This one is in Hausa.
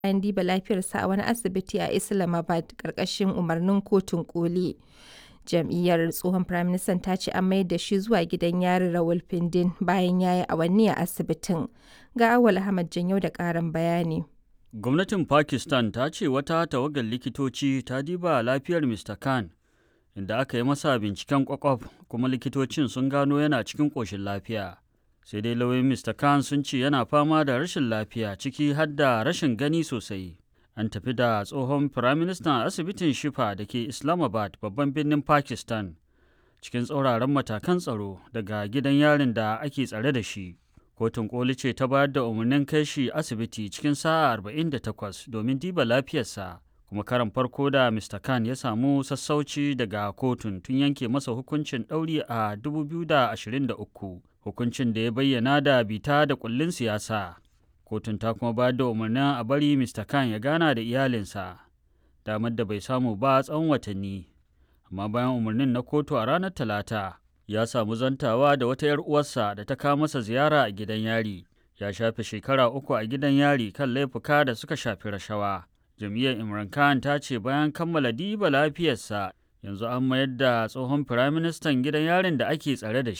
bayan diba lafiyarsa a wani asibiti a Islamabad ƙarƙashin umarnin kotun ƙoli. Jam'iyyar tsohon firaministan ta ce an mayar da shi zuwa gidan yari Rawalpindi bayan ya yi awanni a asibitin. Ga Awal Ahmad Janyau da ƙarin bayani. Gwamnatin Pakistan ta ce wata tawagar likitoci ta diba lafiyar Mr. Khan inda aka yi masa binciken kwakwaf kuma likitocin sun gano yana cikin ƙoshin lafiya. Sai dai lauyoyin Mr. Khan sun ce yana fama da rashin lafiya ciki har da rashin gani sosai. An tafi da tsohon firaministan asibitin Shifa da ke Islamabad babban birnin Pakistan cikin tsauraran matakan tsaro daga gidan yarin da ake tsare da shi. Kotun koli ce ta bayar da umarnin kai shi asibiti cikin sa'a 48 domin diba lafiyarsa. kuma karan farko da Mr. Khan ya samu sassauci daga kotun tun yanke masa hukuncin ɗauri a 2023 hukuncin da ya bayyana da bita da kullin siyasa. Kotun ta kuma bayar da umarnin a bari Mr. Khan ya gana da iyalinsa, damar da bai samu ba tsawon watanni. Amma bayan umarnin na kotu a ranar Talata, ya samu zantawa da wata 'yar uwarsa da ta kawo masa ziyara a gidan yari. Ya shafe shekara uku a gidan yari kan laifuka da suka shafi rashawa. jam'iyyar imran khan ta ce bayan kammala diba lafiyarsa yanzu an mayar da tsohon firaministan gidan yarin da ake tsare da shi